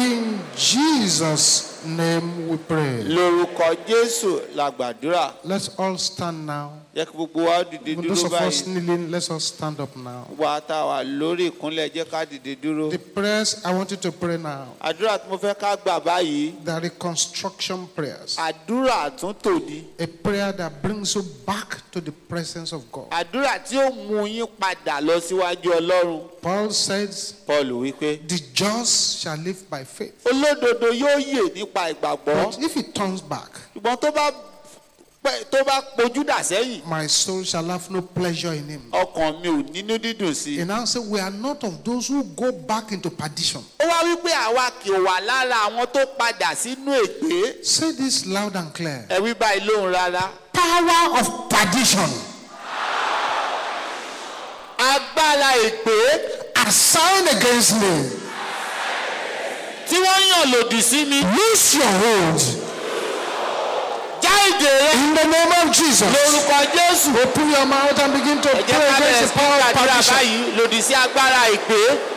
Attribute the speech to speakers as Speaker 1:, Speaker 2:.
Speaker 1: In Jesus' name we pray.
Speaker 2: lórúkọ jésù la gbàdúrà
Speaker 1: Let's all stand now.
Speaker 2: jẹ́ kí gbogbo wa dìde
Speaker 1: Even
Speaker 2: dúró
Speaker 1: those of us
Speaker 2: báyìí
Speaker 1: kneeling, let's all stand up now.
Speaker 2: gbogbo àtàwà lórí ìkúnlẹ̀ jẹ́ ká dìde dúró.
Speaker 1: The prayers I want you to pray now,
Speaker 2: àdúrà tí mo fẹ́ ká gbà báyìí
Speaker 1: the reconstruction prayers.
Speaker 2: àdúrà àtúntò ni
Speaker 1: A prayer that brings you back to the presence of God.
Speaker 2: àdúrà tí ó mú yín padà lọ síwájú ọlọ́run
Speaker 1: Paul says,
Speaker 2: paul wípé
Speaker 1: The just shall live by faith.
Speaker 2: olódodo yóò yè nípa ìgbàgbọ́
Speaker 1: But if he turns back,
Speaker 2: ṣùgbọ́n tó bá pẹ́- tó bá pojú dà sẹ́yìn
Speaker 1: my soul shall have no pleasure in him.
Speaker 2: ọkàn mi ò nínú dídùn sí i.
Speaker 1: He now said, We are not of those who go back into perdition.
Speaker 2: ó wá wípé àwa kì í wà lára àwọn tó padà sínú ègbé
Speaker 1: Say this loud and clear.
Speaker 2: ẹ wí báyìí lóhùn rárá.
Speaker 1: Power of perdition
Speaker 2: agbára ègbé
Speaker 1: assigned against me.
Speaker 2: tí wọ́n yàn lòdì sí mi
Speaker 1: Loose your hold.
Speaker 2: já ìdè rẹ
Speaker 1: In the name of Jesus.
Speaker 2: lórúkọ jésù.
Speaker 1: Open your mouth and begin to
Speaker 2: ẹ jẹ́
Speaker 1: pray
Speaker 2: ká bẹ̀rẹ̀
Speaker 1: against
Speaker 2: sí
Speaker 1: the power of
Speaker 2: gbàdúrà
Speaker 1: perdition.
Speaker 2: báyìí lòdì sí agbára ègbé